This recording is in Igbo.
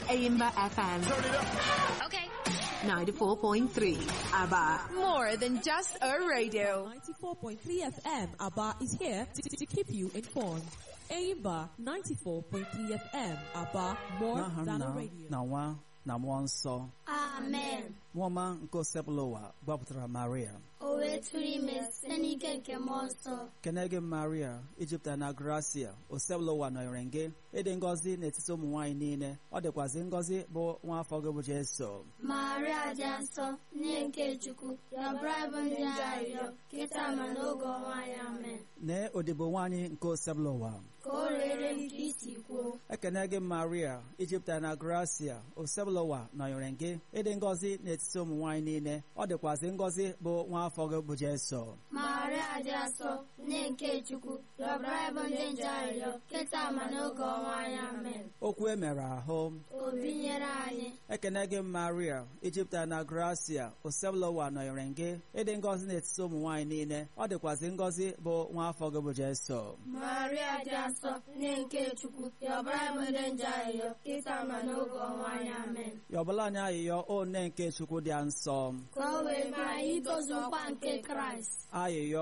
Aimba FM Okay. 94.3. ABBA. More than just a radio. 94.3 FM ABBA is here to, to keep you informed. Aimba 94.3 FM ABBA more n'aha than a nna radio. na nwa na mmụọ nsọ amen nwaọma nke osepụla ụwa gbapụtara maria o wee tụrụ ime site n'ike nke mmụọ nsọ kene gị maria ijupụtara na gracia osepụla ụwa nọnyere gị ịdị ngọzi n'etiti ụmụ nwaanyị niile ọ dịkwazị ngọzi bụ nwa afọ gị bụ jeso maria dị nsọ nne nke chukwu yọbara bụ ndị arịrịọ kịta ma n'oge ọnwa anyị amen nee odibo nwaanyị nke osepụla ụwa ka o rere m ka isi kwuo ekene gị maria ijupụtara na gracia osepụla ụwa nọnyere gị ịdị ngọzi n'etiti ụmụ nwaanyị niile ọ dịkwazị ngọzi bụ nwa afọ gị bụ jeso maria dị nsọ nne nke chukwu yọbara bụ ndị nje arịrịọ kịta ma n'oge ọnwa anyị amen okwu e mere ahụ o binyere anyị ekene gị maria ijipụta na gracia osebụlụwa nọnyere gị ịdị ngọzi n'etiti ụmụ nwaanyị niile ọ dịkwazị ngọzi bụ nwa afọ gị bụ jeso maria dị nsọ nne nke chukwu yọbara bụ ndị nje arịrịọ kịta ma n'oge ọnwa anyị amen yọbụla anyị ayịyọ o nne nke chukwu dị nsọ ka o wee mee anyị itozu nkwa nke kraịst ayịyọ